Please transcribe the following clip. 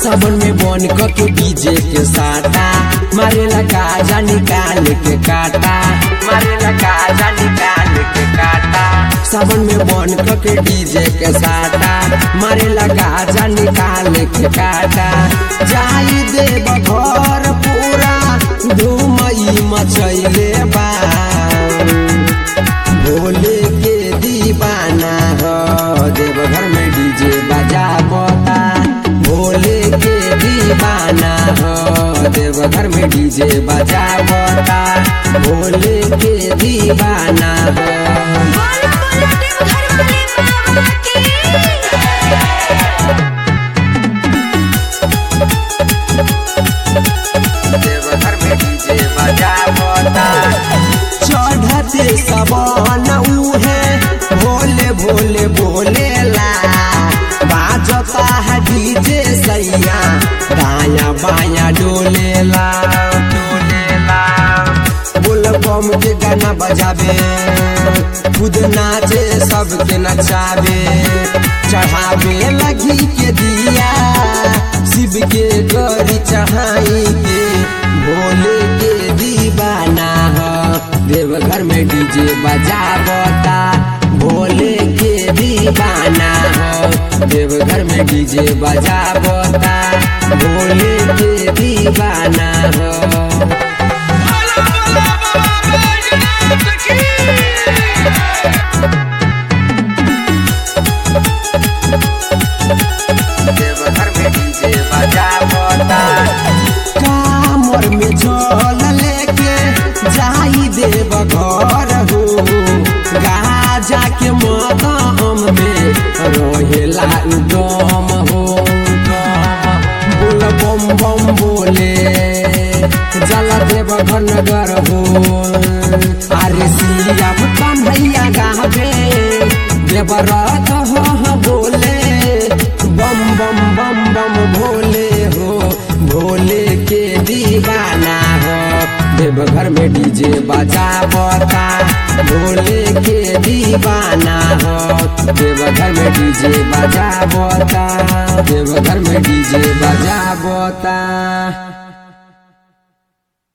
सावन में बन क के डीजे के साटा मारे लगा जा निकाल के काटा मारे लगा जा निकाल के काटा सावन में बन क के डीजे के साटा मारे लगा जा निकाल के काटा जाई देव घर पूरा धूमई मचैले बा भोले के दीवाना हो देवघर में डीजे बजा बता भोले के दीवाना हो देवघर में डीजे बजा बता भोले के दीवाना हो बोलो बोलो देवघर वाले बाबा की देवघर में डीजे बजा बता चढ़ते सबन उहे भोले भोले भोले ला बाजता है डीजे सैया दाया बाया डोलेला डोलेला बोल बम के गाना बजावे खुद नाचे सबके नचावे चढ़ावे लगी के दिया शिव के गरी चढ़ाई के भोले के दीवाना हो देवघर में डीजे बजावता भोले के दीवाना हो देवघर में डीजे बजावता भोले के दीवाना हो देवघर में डीजे बजावता कामर में जल लेके जाई देव घर हो गाजा के मदाम में रहेला उदम हो बोल बम बम बोले जल देव घर नगर हो अरे सियाम कन्हैया गावे देवरथ हो बोले बम बम बम बम भोले हो भोले के दीवाना हो देवघर में डीजे बजा बता भोले के दीवाना हो देवघर में डीजे बजा बता देवघर में डीजे बजा बता